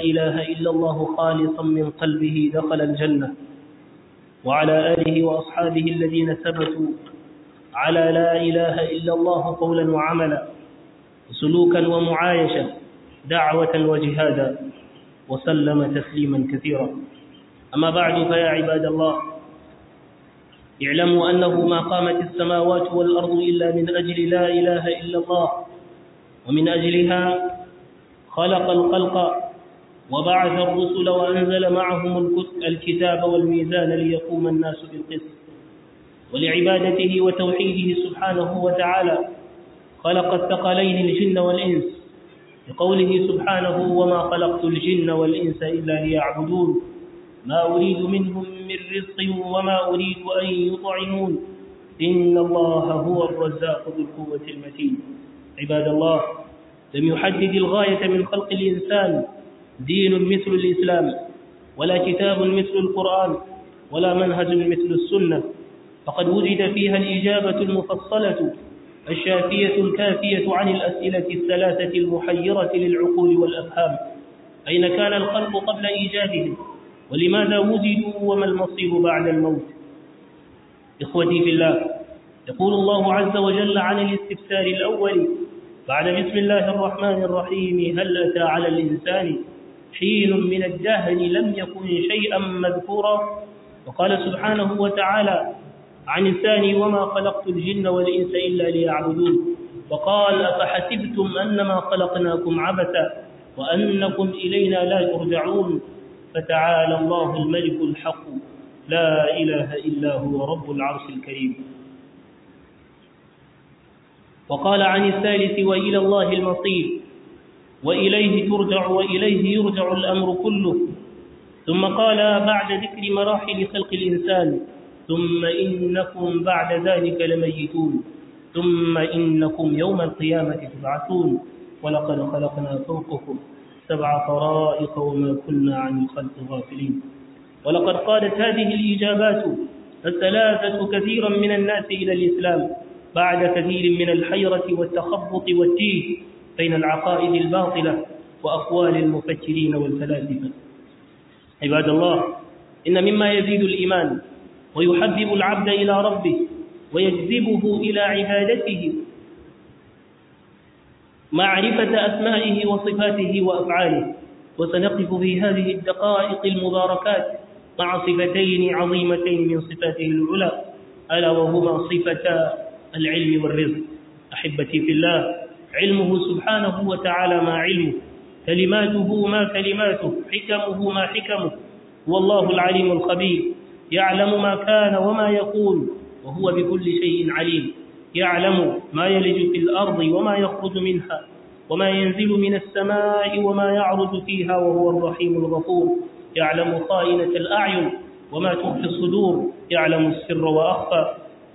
إله إلا الله خالصا من قلبه دخل الجنة وعلى آله وأصحابه الذين ثبتوا على لا إله إلا الله قولا وعملا سلوكا ومعايشة دعوة وجهادا وسلم تسليما كثيرا أما بعد فيا عباد الله اعلموا أنه ما قامت السماوات والأرض إلا من أجل لا إله إلا الله ومن أجلها خلق الخلق وبعث الرسل وأنزل معهم الكتاب والميزان ليقوم الناس بالقسط ولعبادته وتوحيده سبحانه وتعالى خلق الثقلين الجن والإنس لقوله سبحانه وما خلقت الجن والإنس إلا ليعبدون ما أريد منهم من رزق وما أريد أن يطعمون إن الله هو الرزاق ذو القوة المتين عباد الله لم يحدد الغاية من خلق الإنسان دين مثل الإسلام ولا كتاب مثل القرآن ولا منهج مثل السنة فقد وجد فيها الإجابة المفصلة الشافية الكافية عن الأسئلة الثلاثة المحيرة للعقول والأفهام أين كان الخلق قبل إيجادهم ولماذا وجدوا وما المصير بعد الموت إخوتي في الله يقول الله عز وجل عن الاستفسار الأول بعد بسم الله الرحمن الرحيم هل أتى على الإنسان حين من الدهر لم يكن شيئا مذكورا وقال سبحانه وتعالى عن الثاني وما خلقت الجن والإنس إلا ليعبدون وقال أفحسبتم أنما خلقناكم عبثا وأنكم إلينا لا ترجعون فتعالى الله الملك الحق لا إله إلا هو رب العرش الكريم وقال عن الثالث وإلى الله المصير وإليه ترجع وإليه يرجع الأمر كله ثم قال بعد ذكر مراحل خلق الإنسان ثم إنكم بعد ذلك لميتون ثم إنكم يوم القيامة تبعثون ولقد خلقنا فوقكم سبع طرائق وما كنا عن الخلق غافلين ولقد قادت هذه الإجابات الثلاثة كثيرا من الناس إلى الإسلام بعد كثير من الحيرة والتخبط والتيه بين العقائد الباطلة وأقوال المفكرين والفلاسفة عباد الله إن مما يزيد الإيمان ويحبب العبد إلى ربه ويجذبه إلى عبادته معرفة أسمائه وصفاته وأفعاله وسنقف في هذه الدقائق المباركات مع صفتين عظيمتين من صفاته العلى ألا وهما صفة العلم والرزق أحبتي في الله علمه سبحانه وتعالى ما علمه كلماته ما كلماته حكمه ما حكمه والله العليم الخبير يعلم ما كان وما يكون وهو بكل شيء عليم يعلم ما يلج في الأرض وما يخرج منها وما ينزل من السماء وما يعرج فيها وهو الرحيم الغفور يعلم خائنة الأعين وما تخفي الصدور يعلم السر وأخفى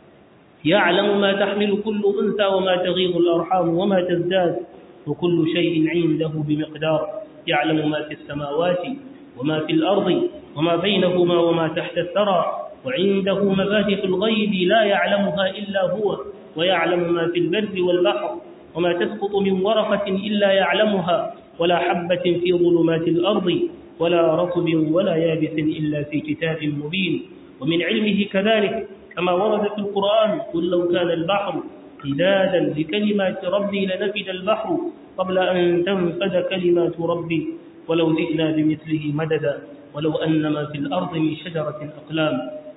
يعلم ما تحمل كل أنثى وما تغيض الأرحام وما تزداد وكل شيء عنده بمقدار يعلم ما في السماوات وما في الأرض وما بينهما وما تحت الثرى وعنده مفاتح الغيب لا يعلمها إلا هو ويعلم ما في البر والبحر وما تسقط من ورقة إلا يعلمها ولا حبة في ظلمات الأرض ولا رطب ولا يابس إلا في كتاب مبين ومن علمه كذلك كما ورد في القرآن قل لو كان البحر قدادا لكلمات ربي لنفد البحر قبل أن تنفد كلمات ربي ولو جئنا بمثله مددا ولو أن ما في الأرض من شجرة أقلام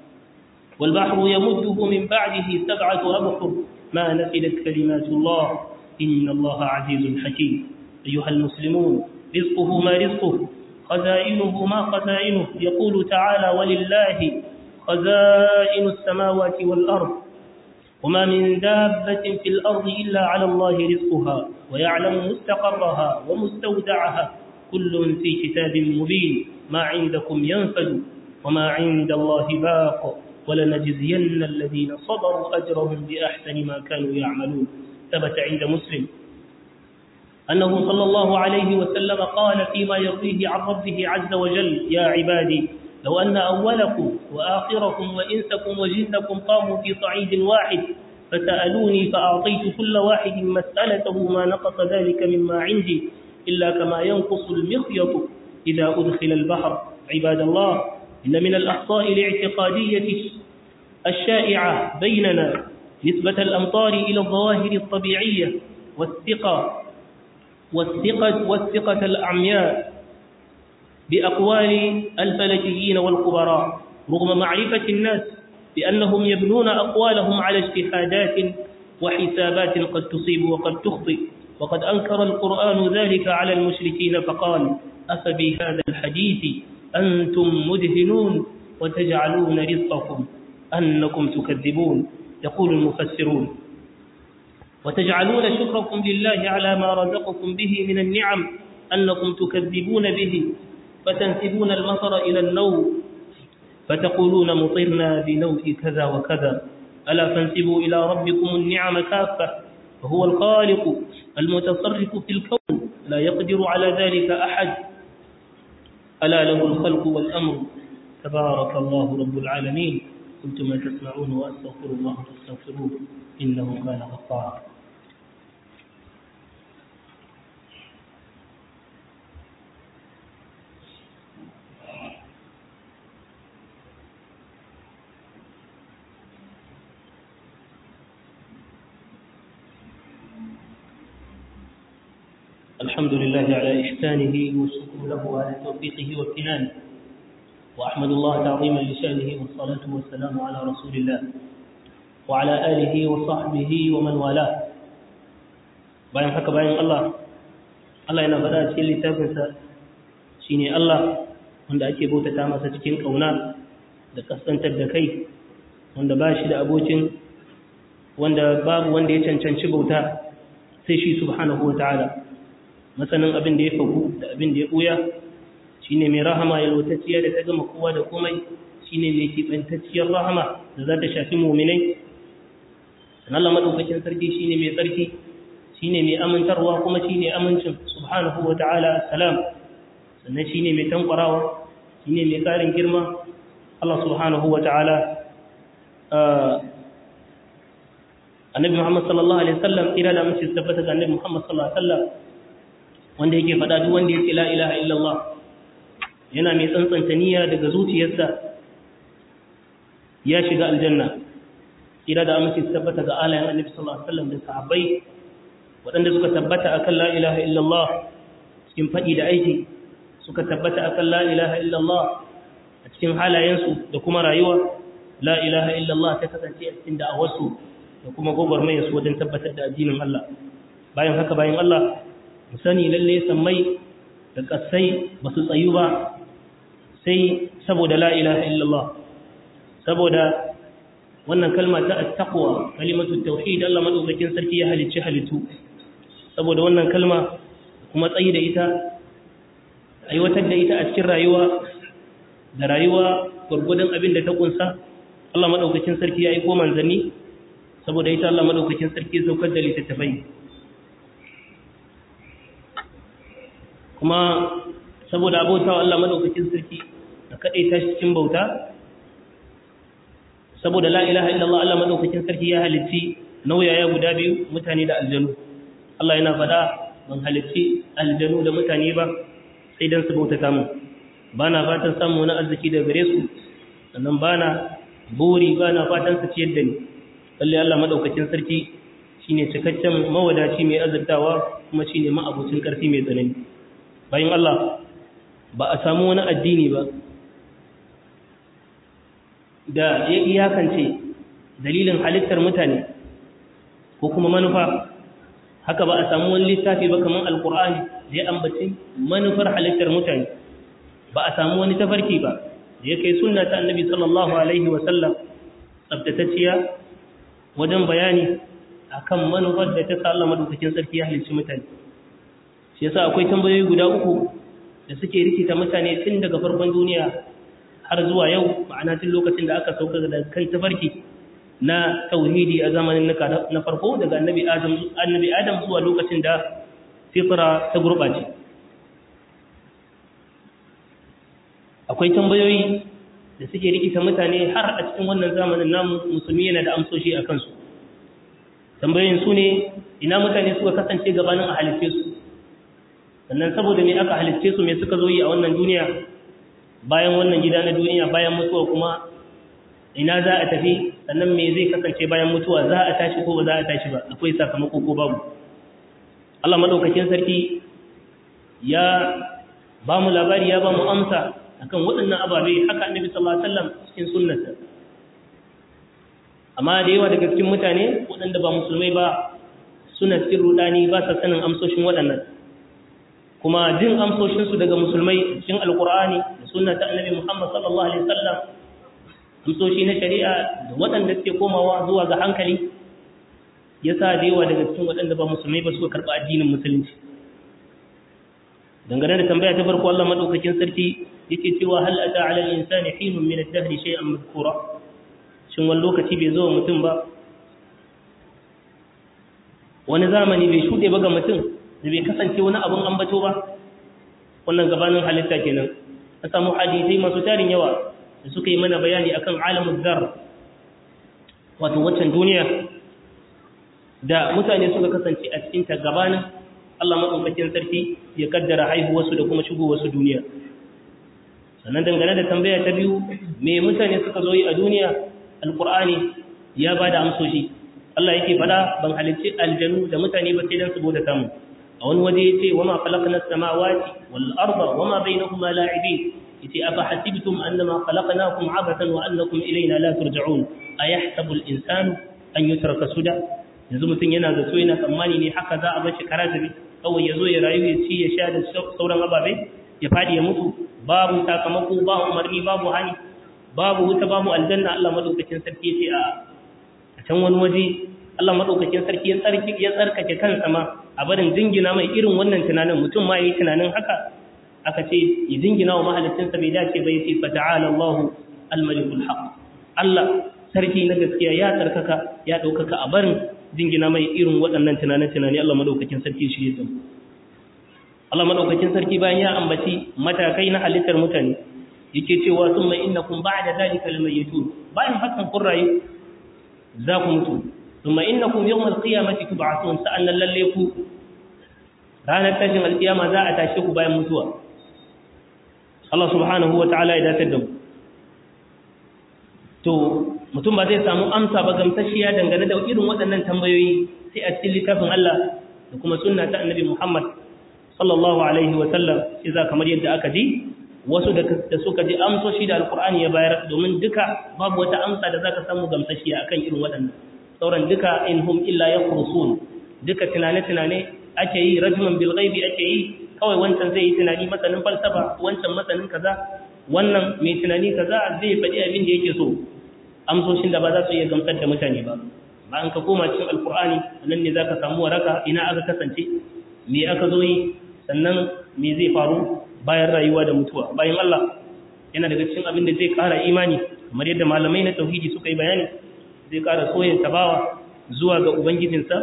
والبحر يمده من بعده سبعة أبحر ما نفدت كلمات الله إن الله عزيز حكيم أيها المسلمون رزقه ما رزقه خزائنه ما خزائنه يقول تعالى ولله خزائن السماوات والأرض وما من دابة في الأرض إلا على الله رزقها ويعلم مستقرها ومستودعها كل في كتاب مبين ما عندكم ينفد وما عند الله باق ولنجزين الذين صبروا أجرهم بأحسن ما كانوا يعملون ثبت عند مسلم أنه صلى الله عليه وسلم قال فيما يرويه عن ربه عز وجل يا عبادي لو أن أولكم وآخركم وإنسكم وجنكم قاموا في صعيد واحد فسألوني فأعطيت كل واحد مسألته ما نقص ذلك مما عندي إلا كما ينقص المخيط إذا أدخل البحر عباد الله إن من الأخطاء الاعتقادية الشائعة بيننا نسبة الأمطار إلى الظواهر الطبيعية والثقة والثقة والثقة الأعمياء بأقوال الفلكيين والخبراء رغم معرفة الناس بأنهم يبنون أقوالهم على اجتهادات وحسابات قد تصيب وقد تخطئ وقد أنكر القرآن ذلك على المشركين فقال أفبهذا الحديث أنتم مدهنون وتجعلون رزقكم أنكم تكذبون يقول المفسرون وتجعلون شكركم لله على ما رزقكم به من النعم أنكم تكذبون به فتنسبون المطر إلى النوم فتقولون مطرنا بنوء كذا وكذا ألا فانسبوا إلى ربكم النعم كافة وهو الخالق المتصرف في الكون لا يقدر على ذلك أحد ألا له الخلق والأمر تبارك الله رب العالمين قلت ما تسمعون وأستغفر الله فاستغفروه إنه كان غفارا الحمد لله على إحسانه والشكر له على توفيقه وامتنانه وأحمد الله تعظيما لشأنه والصلاة والسلام على رسول الله وعلى آله وصحبه ومن والاه bayan haka bayan Allah Allah yana faɗa cikin littafinsa shine Allah wanda ake bautata masa cikin ƙauna da kaskantar da kai wanda ba shi da abokin wanda babu wanda ya cancanci bauta sai shi subhanahu wa ta'ala masanin abin da ya fagu da abin da ya ɓuya shi ne mai rahama yalwatacciya da ta gama kowa da komai shi ne mai kiɓantacciyar rahama da za ta shafi muminai sannan Allah maɗaukakin sarki shi ne mai tsarki shi ne mai amintarwa kuma shi ne amincin subhanahu wa ta'ala salam sannan shi ne mai tankwarawa shi ne mai ƙarin girma Allah subhanahu wa ta'ala annabi Muhammad sallallahu alaihi wasallam ira da mace tabbata ga annabi Muhammad sallallahu alaihi wasallam wanda yake faɗa duk wanda yake la ilaha illallah yana mai tsantsanta niyya daga zuciyarsa ya shiga aljanna ira da amince tabbata ga alayen annabi sallallahu alaihi wasallam da sahabbai waɗanda suka tabbata akan la ilaha illallah cikin faɗi da aiki suka tabbata akan la ilaha illallah a cikin halayensu da kuma rayuwa la ilaha illallah ta kasance a cikin da'awarsu da kuma gwagwarmayarsu wajen tabbatar da addinin Allah bayan haka bayan Allah mu sani lalle sammai da kasai ba su tsayu ba sai saboda la ilaha illallah saboda wannan kalma ta at-taqwa kalimatu tauhid Allah madaukakin sarki ya halicci halittu saboda wannan kalma kuma tsayi da ita aiwatar da ita a cikin rayuwa da rayuwa gurgudun abin da ta kunsa Allah madaukakin sarki ya aiko manzanni saboda ita Allah madaukakin sarki saukar da littattafai kuma saboda abota wa Allah madaukakin sarki da kadai ta cikin bauta saboda la ilaha illallah Allah madaukakin sarki ya halitti nauyaya guda biyu mutane da aljanu Allah yana fada ban halitti aljanu da mutane ba sai dan su bautata mu bana fatan samu na arziki daga gare su sannan bana buri bana fatan su ciyar da ni lalle Allah madaukakin sarki shine cikakken mawadaci mai azurtawa kuma shine ma'abucin karfi mai tsanani bayan Allah ba a samu wani addini ba da ya iyakance dalilin halittar mutane ko kuma manufa haka ba a samu wani littafi ba kamar alkur'ani da ya ambaci manufar halittar mutane ba a samu wani tafarki ba da ya kai sunna ta annabi sallallahu alaihi wasallam tsabtatacciya wajen bayani akan manufar da ta sa Allah madaukakin sarki ya halicci mutane shi yasa akwai tambayoyi guda uku da suke rikita mutane tun daga farkon duniya har zuwa yau ma'ana tun lokacin da aka sauka da kai tafarki na tauhidi a zamanin na farko daga annabi adam annabi adam zuwa lokacin da fitra ta gurbace akwai tambayoyi da suke rikita mutane har a cikin wannan zamanin namu musulmi yana da amsoshi a kansu tambayoyin su ne ina mutane suka kasance gabanin a halitte su sannan saboda me aka halicce su me suka zo yi a wannan duniya bayan wannan gida na duniya bayan mutuwa kuma ina za a tafi sannan me zai kasance bayan mutuwa za a tashi ko ba za a tashi ba akwai sakamako ko babu Allah madaukakin sarki ya ba mu labari ya ba mu amsa akan waɗannan ababe haka annabi sallallahu alaihi wasallam cikin sunnarsa amma da yawa daga cikin mutane waɗanda ba musulmai ba suna cikin rudani ba sa sanin amsoshin waɗannan kuma jin amsoshinsu daga musulmai cikin alkur'ani da sunna ta annabi muhammad sallallahu alaihi wasallam amsoshi na shari'a da waɗanda suke komawa zuwa ga hankali ya sa da yawa daga cikin waɗanda ba musulmai ba suka karɓi addinin musulunci dangane da tambaya ta farko Allah madaukakin sarki yake cewa hal ata ala al-insani hinun min ad-dahr shay'an madhkura shin wani lokaci bai zo mutum ba wani zamani bai shuɗe ba ga mutum da bai kasance wani abin ambato ba wannan gabanin halitta kenan a samu hadisai masu tarin yawa da suka yi mana bayani akan alamun zar wato waccan duniya da mutane suka kasance a cikin ta gabanin Allah maɗaukakin sarki ya kaddara haihuwarsu da kuma shigowarsu duniya sannan dangane da tambaya ta biyu me mutane suka zo yi a duniya alkur'ani ya ba da amsoshi Allah yake fada ban halicci aljanu da mutane ba sai dan su bauta samu a wani waje yace wama khalaqna as-samawati wal arda wama bainahuma la'ibin yace afa hasibtum annama khalaqnakum abathan wa annakum ilayna la turja'un ayahsabu al-insanu an yutraka suda yanzu mutum yana zato yana tsammani ne haka za a bar shi karazabi kawai ya zo ya rayu ya ci ya sha da sauran ababe ya fadi ya mutu babu sakamako ba umarni babu hani babu wuta babu aljanna Allah madaukakin sarki yace a can wani waje Allah madaukakin sarki ya tsarki ya tsarkake kansa ma a barin jingina mai irin wannan tunanin mutum ma yayi tunanin haka aka ce ya jingina wa mahalicinsa bai dace ba yace fa ta'ala Allahu al-malikul haq Allah sarki na gaskiya ya tsarkaka ya daukaka a barin jingina mai irin waɗannan tunanin tunani Allah madaukakin sarki shi ya san Allah madaukakin sarki bayan ya ambaci matakai na halittar mutane yake cewa summa innakum ba'da dhalika lamayitun bayan hakan kun rayu za ku mutu ثم إنكم يوم القيامة تبعثون سألنا لليكو رانا تجمع القيامة ذا أتاشيكو بايا متوى الله سبحانه وتعالى إذا تدم to mutum ba zai samu amsa ba gamsashiya dangane da irin waɗannan tambayoyi sai a cikin littafin Allah da kuma sunna ta annabi Muhammad sallallahu alaihi wa sallam sai za kamar yadda aka ji wasu da suka ji amsoshi da alkur'ani ya bayar domin duka babu wata amsa da zaka samu gamsashiya akan irin waɗannan sauran duka in hum illa yakhrusun duka tunane-tunane ake yi rajman bil ghaibi ake yi kawai wancan zai yi tunani masanin falsafa wancan masanin kaza wannan mai tunani kaza zai faɗi abin da yake so amsoshin da ba za su iya gamsar da mutane ba ba an ka koma cikin alkur'ani nan ne zaka samu waraka ina aka kasance me aka zo yi sannan me zai faru bayan rayuwa da mutuwa bayan Allah yana daga cikin abin da zai ƙara imani kamar yadda malamai na tauhidi suka yi bayani zai ƙara soyin tabawa zuwa ga ubangijinsa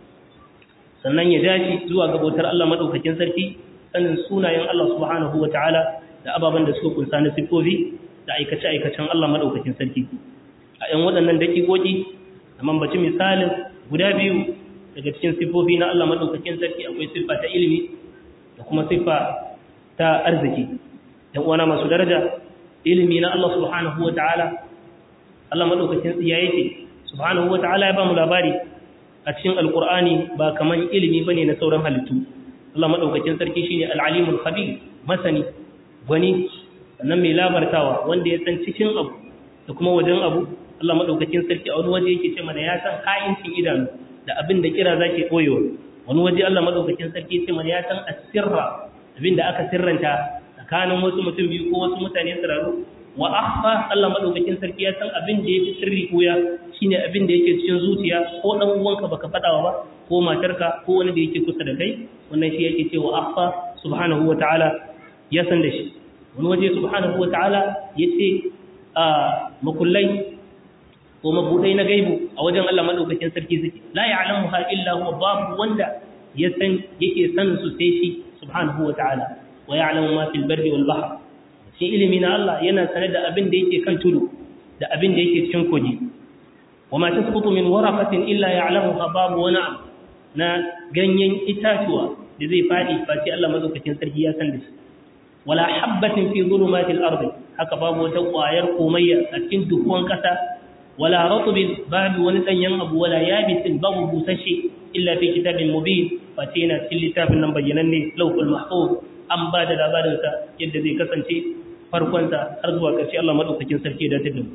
sannan ya dace zuwa ga bautar Allah madaukakin sarki sanin sunayen Allah subhanahu wataala da ababen da suka kunsa na sifofi da aikace aikacen Allah madaukakin sarki a yan waɗannan dakikoki a mambaci misalin guda biyu daga cikin sifofi na Allah madaukakin sarki akwai siffa ta ilimi da kuma siffa ta arziki yan uwana masu daraja ilimi na Allah subhanahu wataala Allah madaukakin tsiya yake subhanahu wata'ala ya ba mu labari a cikin alqur'ani ba kaman ilimi bane na sauran halittu Allah madaukakin sarki shine al-alimul khabir masani gwani sannan mai labartawa wanda ya san cikin abu da kuma wajen abu Allah madaukakin sarki a wani waje yake ce mana ya san ha'incin idanu da abin da kira zake koyewa wani waje Allah madaukakin sarki ya ce mana ya san asirra abin da aka sirranta tsakanin wasu mutum biyu ko wasu mutane tsiraru wa akhfa Allah madaukakin sarki ya san abin da yake sirri koya shine abin da yake cikin zuciya ko dan uwanka baka fadawa ba ko matarka ko wani da yake kusa da kai wannan shi yake cewa akhfa subhanahu wataala ya san da shi wani waje subhanahu wataala yace a makullai ko mabudai na gaibu a wajen Allah madaukakin sarki suke la ya'lamuha illa huwa babu wanda ya san yake sanin su sai shi subhanahu wataala wa ya'lamu ma fil barri wal bahr shi ilimi na Allah yana sanar da abin da yake kan tudu da abin da yake cikin kogi wa ma tasqutu min waraqatin illa ya'lamuha babu wani na ganyen itatuwa da zai fadi face Allah madaukakin sarki ya san da shi wala habbatin fi zulumatil ardi haka babu wata ƙwayar komayya a cikin dukkan ƙasa wala ratbin babu wani danyen abu wala yabisin babu busashe illa fi kitabin mubin face yana cikin littafin nan bayyananne lawhul mahfuz an ba da labarin sa yadda zai kasance farkon sa har zuwa ƙarshe Allah madaukakin sarki da tabbata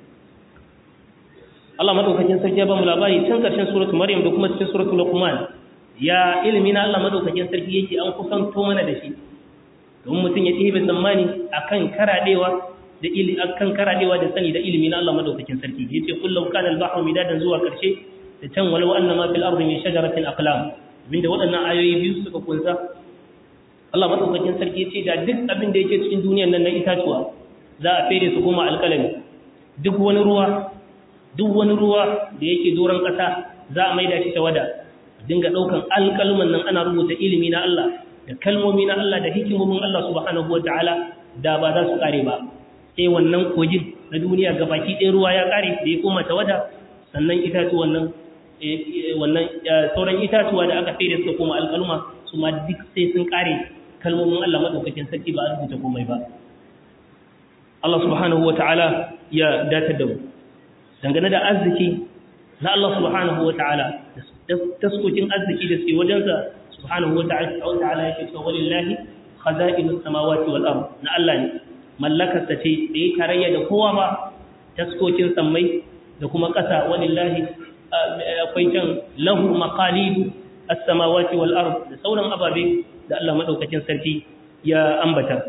Allah madaukakin sarki ya ba mu labari tun ƙarshen suratul maryam da kuma cikin suratul luqman ya ilimi na Allah madaukakin sarki yake an kusanto mana da shi don mutum ya ɗebe tsammani akan karadewa da ilimi akan karadewa da sani da ilimi na Allah madaukakin sarki yace kullu kana al-bahru midadan zuwa karshe da can walau anna ma fil ardi min shajaratin aqlam abinda waɗannan ayoyi biyu suka kunsa Allah madaukakin sarki yace da duk abin da yake cikin duniyar nan na itatuwa za a fere su kuma alƙalami duk wani ruwa duk wani ruwa da yake doron ƙasa za a maida shi tawada dinga ɗaukan alƙalman nan ana rubuta ilimi na Allah da kalmomi na Allah da hikimomin Allah subhanahu wa ta'ala da ba za su kare ba sai wannan kogin na duniya gabaki ɗaya ruwa ya kare da ya koma tawada sannan itatuwan nan wannan sauran itatuwa da aka fere suka koma alƙaluma su ma duk sai sun kare kalmomin Allah madaukakin sarki ba a rubuta komai ba Allah subhanahu wa ta'ala ya datar da mu dangane da arziki na Allah subhanahu wa ta'ala taskokin arziki da suke wajensa subhanahu wata'ala yake cewa walillahi khaza'inus samawati wal ard na Allah ne mallakar ta ce da yi tarayya da kowa ba taskokin sammai da kuma ƙasa walillahi akwai can lahu maqalidu as-samawati wal ard da sauran ababe da Allah madaukakin sarki ya ambata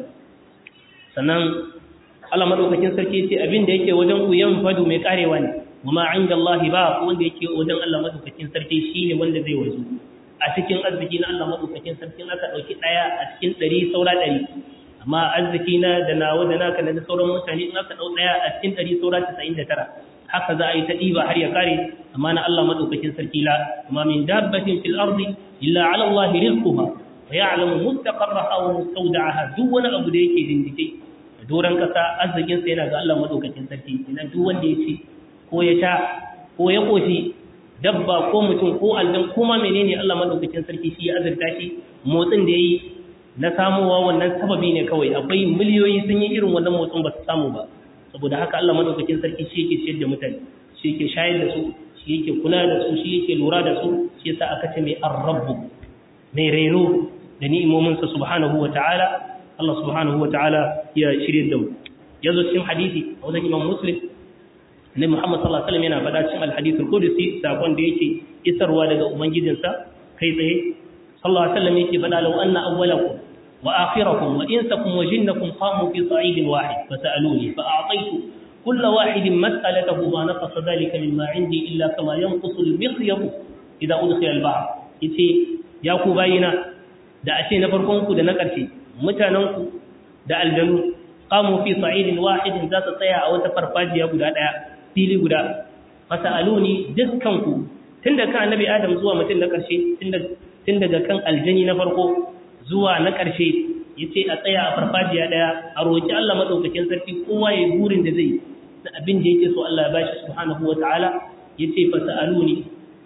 sannan Allah madaukakin sarki ce abin da yake wajen ku yan fadu mai karewa ne kuma inda Allah ba wanda yake wajen Allah madaukakin sarki shine wanda zai wazo a cikin arziki na Allah madaukakin sarki aka dauki daya a cikin 100 saura 100 amma arziki na da nawa da naka da sauran mutane in aka dau daya a cikin 100 saura 99 haka za a yi ta diba har ya kare amma na Allah madaukakin sarki la kuma min dabbatin fil ardi illa ala Allah rizquha wa ya'lamu mustaqarraha wa mustawda'aha duk wani abu da yake dindike doran kasa arzikin sa yana ga Allah madaukakin sarki ina duk wanda ya ci ko ya sha ko ya koshi dabba ko mutum ko aljan ko ma menene Allah madaukakin sarki shi ya azurta shi motsin da yayi na samuwa wannan sababi ne kawai akwai miliyoyi sun yi irin wannan motsin ba su samu ba saboda haka Allah madaukakin sarki shi yake ciyar da mutane shi yake shayar da su shi yake kula da su shi yake lura da su shi yasa aka ce mai ar-rabbu mai reno da ni'imominsa subhanahu wa ta'ala Allah subhanahu wa ta'ala ya shirye da mu yazo cikin hadisi a wajen Imam Muslim Annabi Muhammad sallallahu alaihi wasallam yana faɗa cikin al-hadith al-qudsi sakon da yake isarwa daga ubangijinsa kai tsaye sallallahu alaihi wasallam yake faɗa law anna awwalakum wa akhirakum wa insakum wa jinnakum qamu fi sa'idin wahid fasaluni fa a'taytu كل واحد مسألته ما نقص ذلك مما عندي إلا كما ينقص المخيط إذا أدخل البحر yace ya ku bayina da ashe na farkonku da na ƙarshe mutanenku da aljanu qamu fi sa'idin wahidin za su tsaya a wata farfajiya guda ɗaya fili guda fasaluni dukkanku tun da kan annabi adam zuwa mutum na ƙarshe tun daga kan aljani na farko zuwa na ƙarshe yace a tsaya a farfajiya ɗaya a roki Allah madaukakin sarki kowa ya burin da zai da abin da yake so Allah ya bashi subhanahu wataala yace fasaluni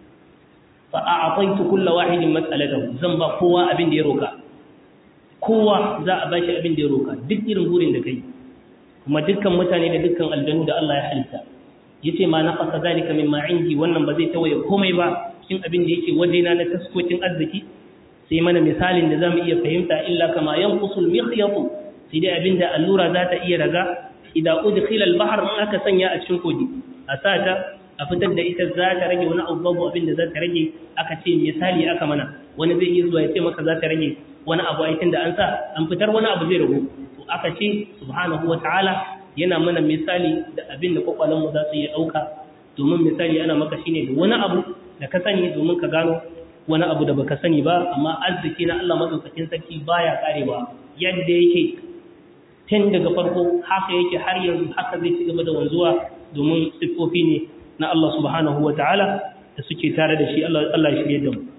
fa a'taitu kullu wahidin mas'alatahu zan ba kowa abin da ya roka kowa za a bashi abin da ya roka duk irin burin da kai kuma dukkan mutane da dukkan aljanu da Allah ya halitta yace ma naqasa zalika mimma indi wannan ba zai tawaye komai ba cikin abin da yake wajena na taskokin arziki sai mana misalin da zamu iya fahimta illa kama yanqusul mikhyat sai dai abinda allura za ta iya raga idan udkhila al-bahr in aka sanya a cikin kogi a sata a fitar da ita za ta rage wani abu babu abinda za ta rage aka ce misali aka mana wani zai iya zuwa ya ce maka za ta rage wani abu aikin da an sa an fitar wani abu zai ragu to aka ce subhanahu wataala yana mana misali da abin da kwakwalenmu za su iya ɗauka domin misali ana maka shine da wani abu da ka sani domin ka gano wani abu da baka sani ba amma arziki na Allah madaukakin sarki baya karewa yadda yake tun daga farko haka yake har yanzu haka zai ci gaba da wanzuwa domin siffofi ne na Allah subhanahu wataala da suke tare da shi Allah Allah ya shirye da mu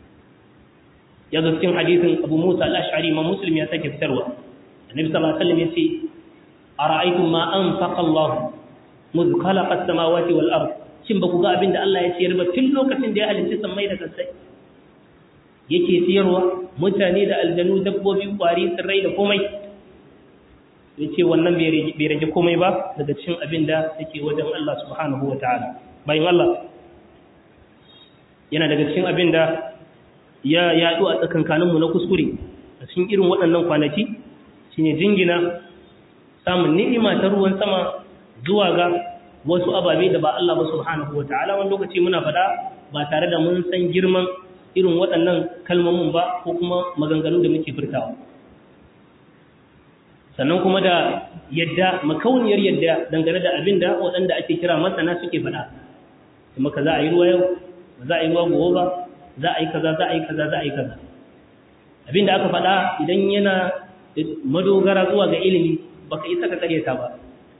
ya zo cikin hadisin Abu Musa al-Ash'ari ma Muslim ya sake fitarwa Annabi sallallahu alaihi wasallam yace ara'aytum ma anfaqa Allah mudh khalaqa as-samawati wal ard shin ba ku ga abin da Allah ya ciyar ba tun lokacin da ya halitta sammai da kasai yake siyarwa mutane da aljanu dabbobi kwari tsirrai da komai ya ce wannan bai rage komai ba daga cikin abin da yake wajen Allah subhanahu wa ta'ala bayan Allah yana daga cikin abin da ya yaɗu a tsakankaninmu na kuskure a cikin irin waɗannan kwanaki shine jingina samun ni'ima ta ruwan sama zuwa ga wasu ababe da ba Allah ba subhanahu wa ta'ala wani lokaci muna faɗa ba tare da mun san girman irin waɗannan kalmomin ba ko kuma maganganu da muke furtawa sannan kuma da yadda makauniyar yadda dangane da abin da waɗanda ake kira masana suke faɗa kuma ka za a yi ruwa yau za a yi ruwa gobe ba za a yi kaza za a yi kaza za a yi kaza abin da aka faɗa idan yana madogara zuwa ga ilimi baka isa ka karyata ba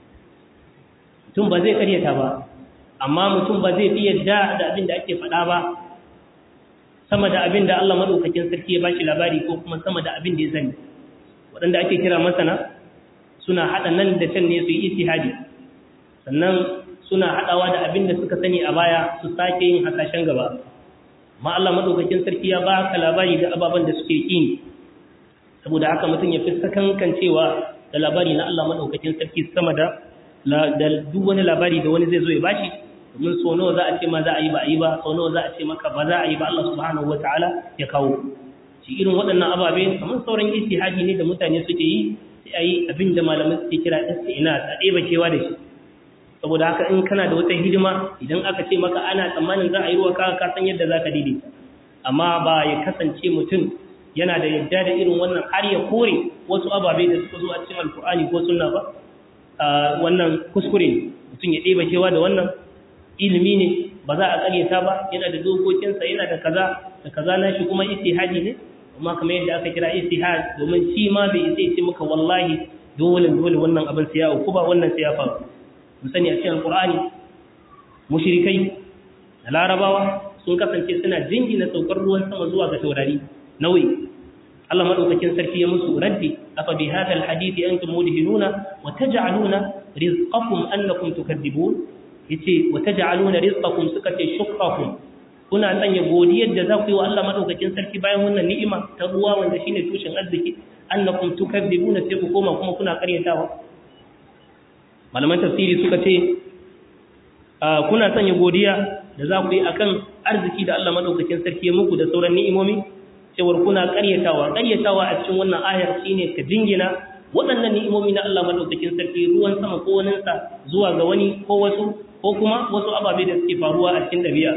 mutum ba zai karyata ba amma mutum ba zai fi yadda da abin da ake faɗa ba sama da abin da Allah madaukakin sarki ya bashi labari ko kuma sama da abin da ya sani waɗanda ake kira masana suna haɗa nan da can ne su yi istihadi sannan suna haɗawa da abin da suka sani a baya su sake yin hasashen gaba amma Allah madaukakin sarki ya ba ka labari da ababen da suke ƙi saboda haka mutum ya fi sakankan cewa da labari na Allah madaukakin sarki sama da da duk wani labari da wani zai zo ya bashi domin so nawa za a ce ma za a yi ba a yi ba so nawa za a ce maka ba za a yi ba Allah subhanahu wataala ya kawo shi irin waɗannan ababe kamar sauran istihadi ne da mutane suke yi sai a yi abin da malamai suke kira istina a ɗeba kewa da shi saboda haka in kana da wata hidima idan aka ce maka ana tsammanin za a yi ruwa ka ka san yadda za ka daidaita amma ba ya kasance mutum yana da yadda da irin wannan har ya kore wasu ababe da suka zo a cikin alkur'ani ko sunna ba wannan kuskure ne mutum ya ɗeba kewa da wannan ilimi ne ba za a ƙaryata ba yana da dokokinsa yana da kaza da kaza na shi kuma istihadi ne amma kamar yadda aka kira istihad domin shi ma bai isa ce maka wallahi dole dole wannan abin sai ya uku ba wannan sai ya faru mu sani a cikin alqur'ani mushrikai da larabawa sun kasance suna jingina saukar ruwan sama zuwa ga taurari nauyi Allah madaukakin sarki ya musu raddi afa bi hadha alhadith antum mudhinuna wa taj'aluna rizqakum annakum tukadzibun yace wa taj'aluna rizqakum suka ce shukrakum kuna sanya godiyar da za ku yi wa Allah madaukakin sarki bayan wannan ni'ima ta ruwa wanda shine tushen arziki annakum tukadzibuna sai ku koma kuma kuna karyatawa malaman tafsiri suka ce kuna sanya godiya da za ku yi akan arziki da Allah madaukakin sarki ya muku da sauran ni'imomi cewar kuna karyatawa karyatawa a cikin wannan ayar shine ka jingina waɗannan ni'imomi na Allah madaukakin sarki ruwan sama ko waninsa zuwa ga wani ko wasu ko kuma wasu ababe da suke faruwa a cikin ɗabi'a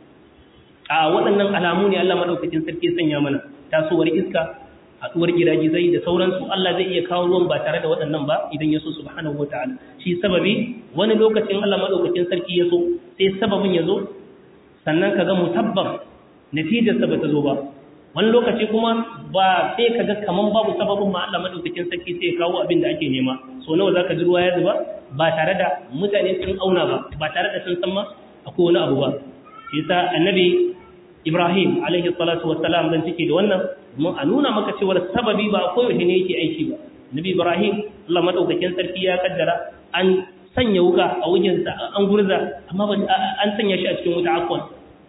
a waɗannan alamu ne Allah madaukakin sarki sanya mana tasowar iska haɗuwar giragizai da sauransu Allah zai iya kawo ruwan ba tare da waɗannan ba idan ya so subhanahu wataala shi sababi wani lokacin Allah madaukakin sarki ya so sai sababin ya zo sannan kaga musabbab natijar sa bata zo ba wani lokaci kuma ba sai kaga kaman babu sababin ma Allah madaukakin sarki sai ya kawo abin da ake nema so nawa zaka ji ruwa ya zuba ba tare da mutane sun auna ba ba tare da sun san ma akwai wani abu ba shi yasa annabi Ibrahim alaihi salatu wassalam dan cike da wannan mun a nuna maka cewa sababi ba akwai wani ne yake aiki ba Nabi Ibrahim Allah madaukakin sarki ya kaddara an sanya wuka a wajensa an gurza amma an sanya shi a cikin wuta akwan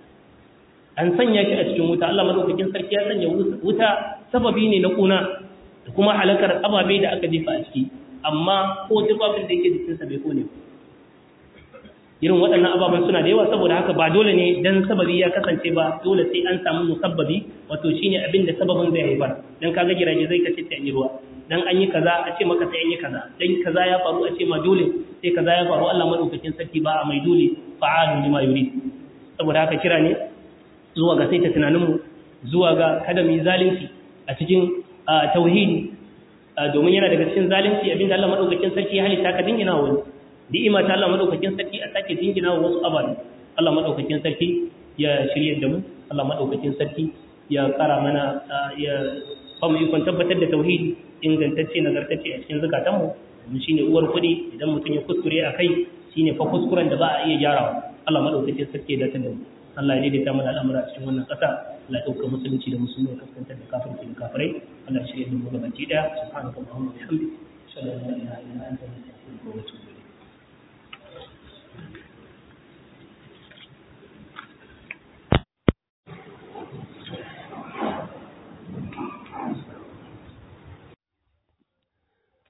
an sanya shi a cikin wuta Allah madaukakin sarki ya sanya wuta sababi ne na kuna da kuma halakar ababe da aka jefa a ciki amma ko tufafin da yake jikinsa bai kone ba irin waɗannan ababen suna da yawa saboda haka ba dole ne dan sababi ya kasance ba dole sai an samu musabbabi wato shine abin da sababin zai haifar dan kaga giraje zai kace ta ruwa dan an yi kaza a ce maka sai an yi kaza dan kaza ya faru a ce ma dole sai kaza ya faru Allah madaukakin sarki ba a mai dole fa'alu lima yurid saboda haka kira ne zuwa ga saita tunaninmu zuwa ga kada mu yi zalunci a cikin tauhidi domin yana daga cikin zalunci abinda Allah madaukakin sarki ya halitta ka dingina wani ni'ima ta Allah madaukakin sarki a sake dingina wa wasu ababe Allah madaukakin sarki ya shirye da mu Allah madaukakin sarki ya kara mana ya ba mu ikon tabbatar da tauhidi ingantacce nagartacce a cikin zakatan mu mun shine uwar kudi idan mutum ya kuskure a kai shine fa kuskuren da ba a iya gyarawa Allah madaukakin sarki ya dace da mu Allah ya daidaita mana al'amura a cikin wannan ƙasa Allah ya ɗauka musulunci da musulmi ya kaskantar da kafirci da kafirai Allah ya shirye da mu gabaki daya subhanaka allahumma wa bihamdika ashhadu an la ilaha illa anta